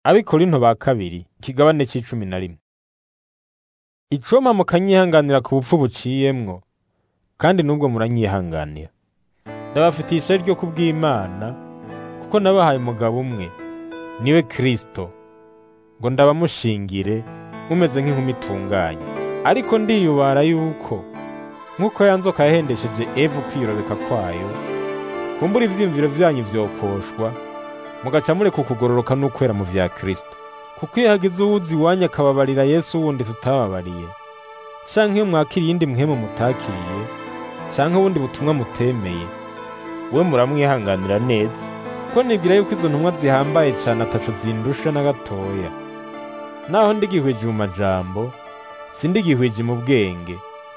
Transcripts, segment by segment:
abikorinto ba kabiri ikigabane c'icumi na rimwe icoma mukanyihanganira ku bupfu buciyemwo kandi n'ubwo muranyihanganira ndabafitiye ishari ryo kubw'Imana kuko nabahaye umugabo umwe niwe Kristo ngo ndabamushingire mumeze nk'inkumi itunganye ariko ndiyubara yuko nk'uko ya nzoka yahendesheje Eva kwirobeka kwayo kumbura ivyiyumviro vyanyu vyokoshwa mugaca mureka ukugororoka n'ukwera mu vya Kristo kuko iyo hagize uwuzi iwanyu akababarira Yesu wundi tutababariye canke iyo mwakiriye iyindi mpwemu mutakiriye canke ubundi butumwa mutemeye we muramwihanganira neza kuko nibwira yuko izo ntumwa zihambaye cane ataco zindusha na gatoya naho ndigihwije mu majambo sindigihwije mu bwenge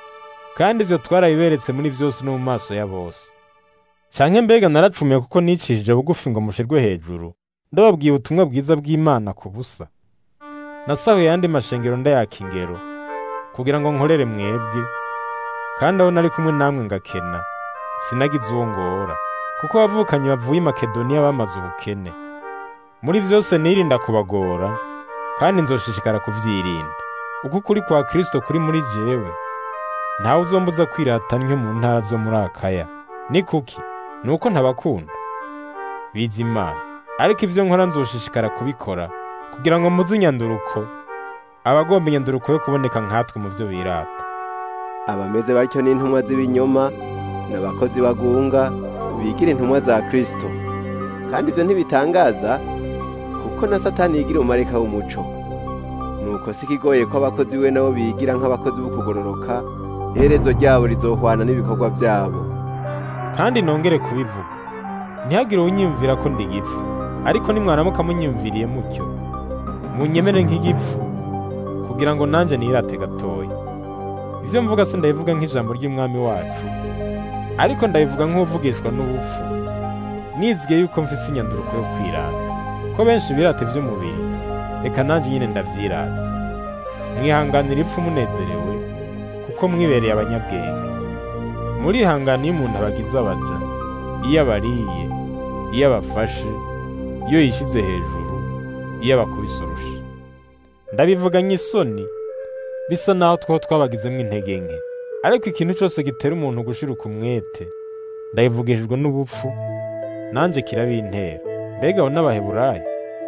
kandi ivyo twarabiberetse muri vyose no mu maso ya bose canke mbega naracumiye kuko nicishije bugufi ngo mushirwe hejuru ndababwiye ubutumwa bwiza bw'Imana ku busa nasahuye yandi mashengero ndayaka ingero kugira ngo nkorere mwebwe kandi aho nari kumwe namwe ngakena sinagize uwo ngora kuko abavukanyi bavuye i Makedoniya bamaze ubukene muri vyose nirinda kubagora kandi nzoshishikara kuvyirinda uko ukuri kwa Kristo kuri muri jewe ntawe uzombuza kwirata ntyo mu ntara zo muri Akaya ni kuki nuko ntabakunda biza Imana ariko ivyo nkora nzoshishikara kubikora kugira ngo muzi inyanduruko abagomba inyanduruko yo kuboneka nkatwe mu vyo birata abameze batyo n'intumwa z'ibinyoma n'abakozi bagunga bigira intumwa za Kristo kandi ivyo ntibitangaza kuko na Satani yigira umumarika w'umuco nuko si ikigoye ko abakozi we nabo bigira nk'abakozi b'ukugororoka iherezo ryabo rizohwana n'ibikorwa byabo kandi nongere kubivuga ntihagire unyiyumvira ko ndi igipfu ariko nimwaramuka munyiyumviriye mutyo munyemere nk'igipfu kugira ngo nanje nirate gatoya ivyo mvuga se ndabivuga nk'ijambo ry'umwami wacu ariko ndabivuga nk'uvugishwa n'ubupfu nizigiye yuko mfise inyanduruko yo kwirata ko benshi birata ivy'umubiri reka nanje nyine ndavyirata mwihanganira ipfu munezerewe kuko mwibereye abanyabwenge murihangana iyo umuntu abagize abaja iyo abariye iyo abafashe iyo yishize hejuru iyo abakubise urusha ndabivuga nk'isoni bisa naho two twabagizemwo intege nke ariko ikintu cose gitera umuntu gushiruka umwete ndabivugishijwe n'ubupfu nanje kirabintera mbega abo n'abaheburayo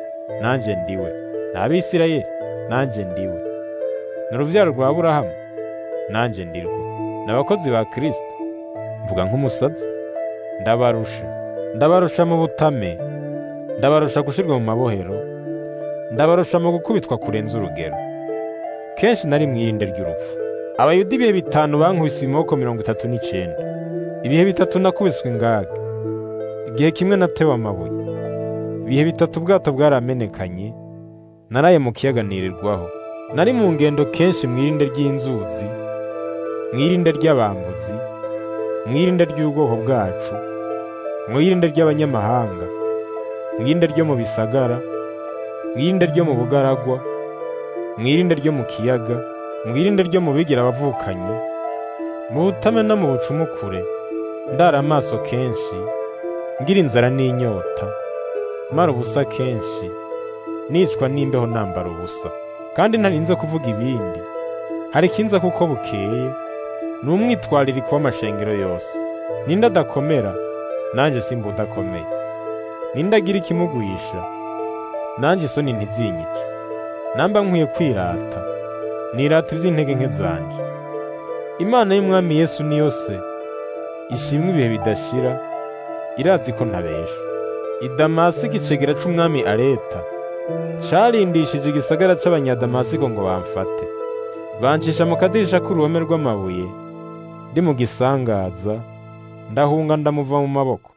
nanje ndiwe n'abisirayeli nanje ndiwe ni uruvyaro rwa aburahamu nanje ndirwo n'abakozi ba kristo mvuga nk'umusazi ndabarusha ndabarusha mu butame ndabarusha gushirwa mu mabohero ndabarusha mu gukubitwa kurenza urugero kenshi nari mwirinde ry'urupfu abayuda ibihe bitanu bankubise ibimoko mirongo itatu n'icenda ibihe bitatu nakubiswe ingaga igihe kimwe natewe amabuye ibihe bitatu ubwato bwaramenekanye naraye mu kiyaga nirirwaho nari mu ngendo kenshi mwirinde ry'inzuzi mwirinde ry'abambuzi mwirinde ry'ubwoko bwacu mwirinde ry'abanyamahanga mwirinde ryo mu bisagara mwirinde ryo mu bugaragwa mwirinde ryo mu kiyaga mwirinde ryo mu bigira abavukanyi mu butame no mu bucumukure ndara amaso kenshi ngira inzara n'inyota mara ubusa kenshi nicwa n'imbeho nambara ubusa kandi ntarinze kuvuga ibindi hari ikinza kuko bukeye ni umwitwaririko w'amashengero yose ninde adakomera nanjye simba udakomeye ninde agira ikimugwisha nanjye isoni ntizinyice namba nkwiye kwirata nirata ivy'intege nke zanje imana y'umwami yesu niyo se ishimwe ibihe bidashira irazi ko ntabesha idamasiko icegera c'umwami areta carindishije igisagara c'abanyadamasiko ngo bamfate bancisha mu kadirisha k'uruhome rw'amabuye ndi mu gisangaza ndahunga ndamuva mu maboko